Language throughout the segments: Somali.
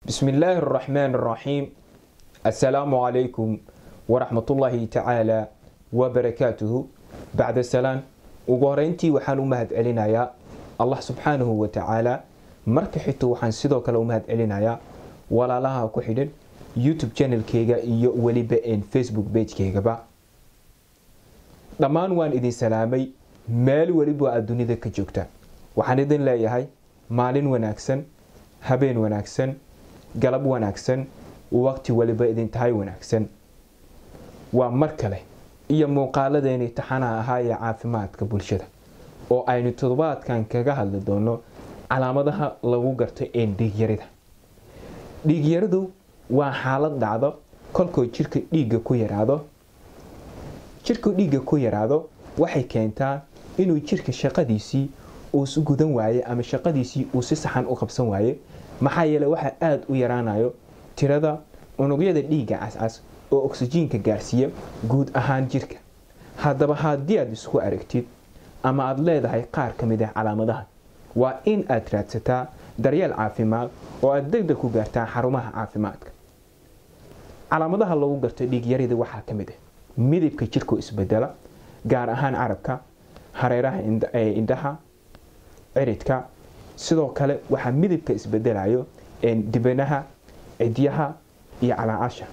بسم الله الرحمن الرحيم السلام عليكم ورحمة الله تعالى وبركاته بعد السلام uguhoreyntii waxaan u mahad celinayaa allah subxaanahu wa tacaala marka xigto waxaan sidoo kale u mahad celinayaa walaalaha ku xidhan youtube channelkeyga iyo weliba facebook bagekeygaba dhammaan waan idin salaamay meel weliba aad dunida ka joogta waxaan idin leeyahay maalin wanaagsan habeen wanaagsan galab wanaagsan waqti weliba idin tahay wanaagsan waa mar kale iyo muuqaaladeeni taxanaha ahaa ee caafimaadka bulshada oo aynu toddobaadkan kaga hadli doono calaamadaha lagu garto ee dhiigyarida dhiigyaridu waa xaalad dhacdo kolkoo jirka dhiigga ku yaraado jirka dhiigga ku yaraado waxay keentaa inuu jirka shaqadiisii uu gudan waaye ama shaqadiisii uu si saxan u qabsan waaye maxaa yeele waxaa aada u yaraanayo tirada unugyada dhiigga cascas oo oksijiinka gaarsiiya guud ahaan jirka haddaba haddii aad isku aragtid ama aada leedahay qaar ka mid ah calaamadaha waa in aad raadsataa daryeel caafimaad oo aad degdeg ku gaartaa xarumaha caafimaadka calaamadaha lagu garto dhiigyarida waxaa ka mid ah midabka jirkoo isbedela gaar ahaan carabka hareeraha indhaha ciridka sidoo kale waxaa midabka isbedelayo dibanaha cidyaha iyo calaacasha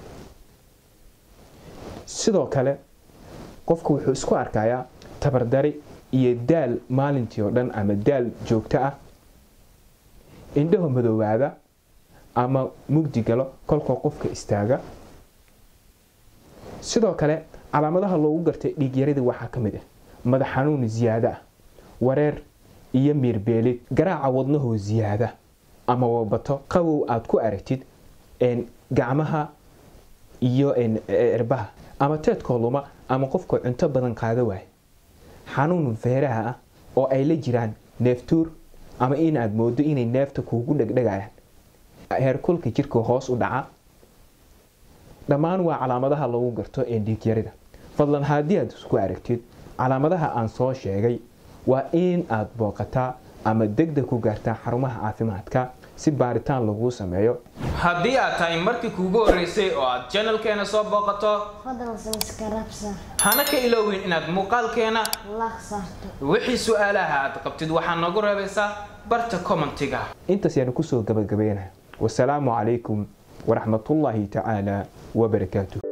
sidoo kale qofku wuxuu isku arkayaa tabardari iyo daal maalintii oo dhan ama daal joogto ah indhaho madoobaada ama mugdi galo kolkoo qofka istaaga sidoo kale calaamadaha loogu gartay dhiigyarida waxaa ka mid ah madax xanuun ziyaado ah wareer iyo miirbeelid garaaca wadnahoo ziyaada ama wabato qabow aad ku aragtid gacmaha iyo erbaha ama teedkoo luma ama qofkoo cunto badan qaado waaye xanuun feeraha ah oo ay la jiraan neeftuur ama inaad moodo inay neefta kuugu dhegdhegayaan heerkulka jirka hoos u dhaca dhammaan waa calaamadaha lagu garto ee dhiigyarida fadlan haddii aad isku aragtid calaamadaha aan soo sheegay waa in aad booqataa ama degdeg ku gaartaa xarumaha caafimaadka si baaritaan laguu sameeyo haddii aad tahay markii kuugu horreysay oo aad janalkeena soo booqato fadlan subscribe saar hana ka iloowin inaad muuqaalkeena like saarto wixii su-aalaha aad qabtid waxaa noogu reebaysaa barta commentiga intaas yaanu kusoo gabagabeynaya wasalaamu calaykum waraxmatullaahi tacaala wabarakaatuh